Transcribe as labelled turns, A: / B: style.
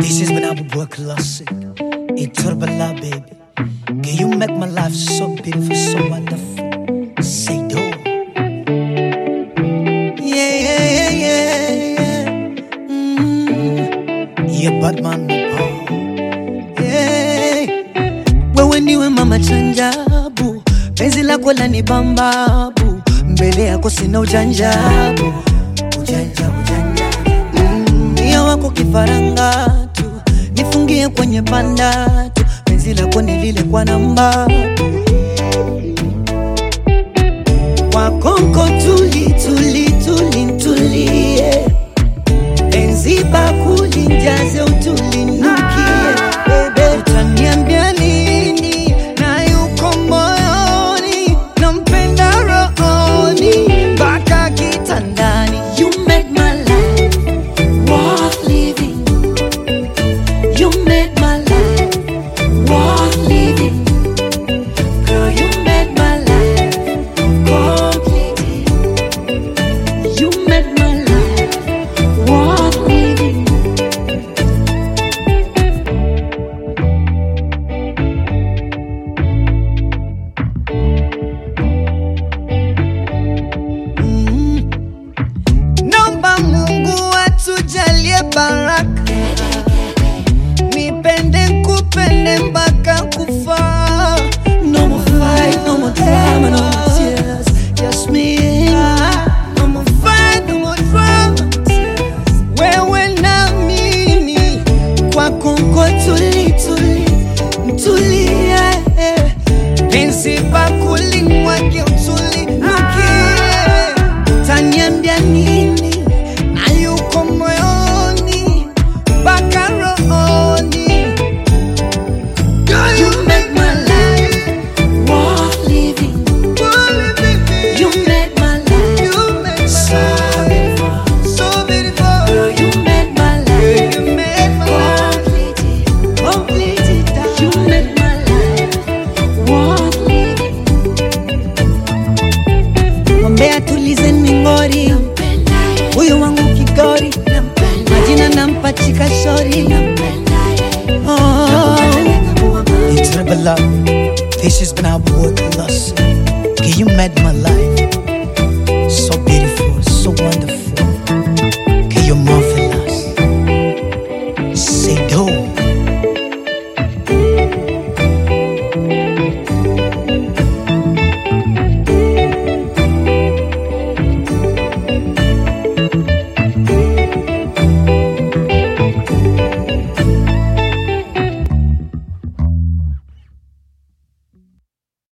A: This is when I would work classic. It turbala, baby. Can you make my life so beautiful, so wonderful? Say do. Yeah, yeah, yeah, yeah, yeah. Mm. Yeah, Batman. Oh. Yeah. Wewe ndiwe mama chanjabu, penzi lako lani bambabu, mbele yako sina ujanjabu, ujanja ujanja Mm, Mia wako kifaranga tu, nifungie kwenye banda tu, penzi lako ni lile kwa namba wakonko tuli tuli tuli tulie, penzi bakuli njaze utulinukie, bebe utaniambia nini na yuko moyoni, nampenda rohoni mpaka kitandani. You make my life worth living. You make my life worth living. Girl, you make my life complete. You make my life worth living. Mm. Naomba Mungu atujalie baraka, nipende kupende mpaka kufa. No more fight, no more drama, no more tears, just me and you. No more fight, no more drama, wewe na mimi kwako nko tuli tuli tulie, penzi bakuli mwake utuli nukie taniambia nini na yuko moyoni mpaka rohoni Girl, you make my life worth living. You make my life so beautiful. So beautiful. Girl, you make my life you make my complete. Complete. You make my life worth living. Mwambie atulize mingori, huyu wangu kigori, majina nampachika shori. Oh, it's never love. This is when I work lost. Can you make my life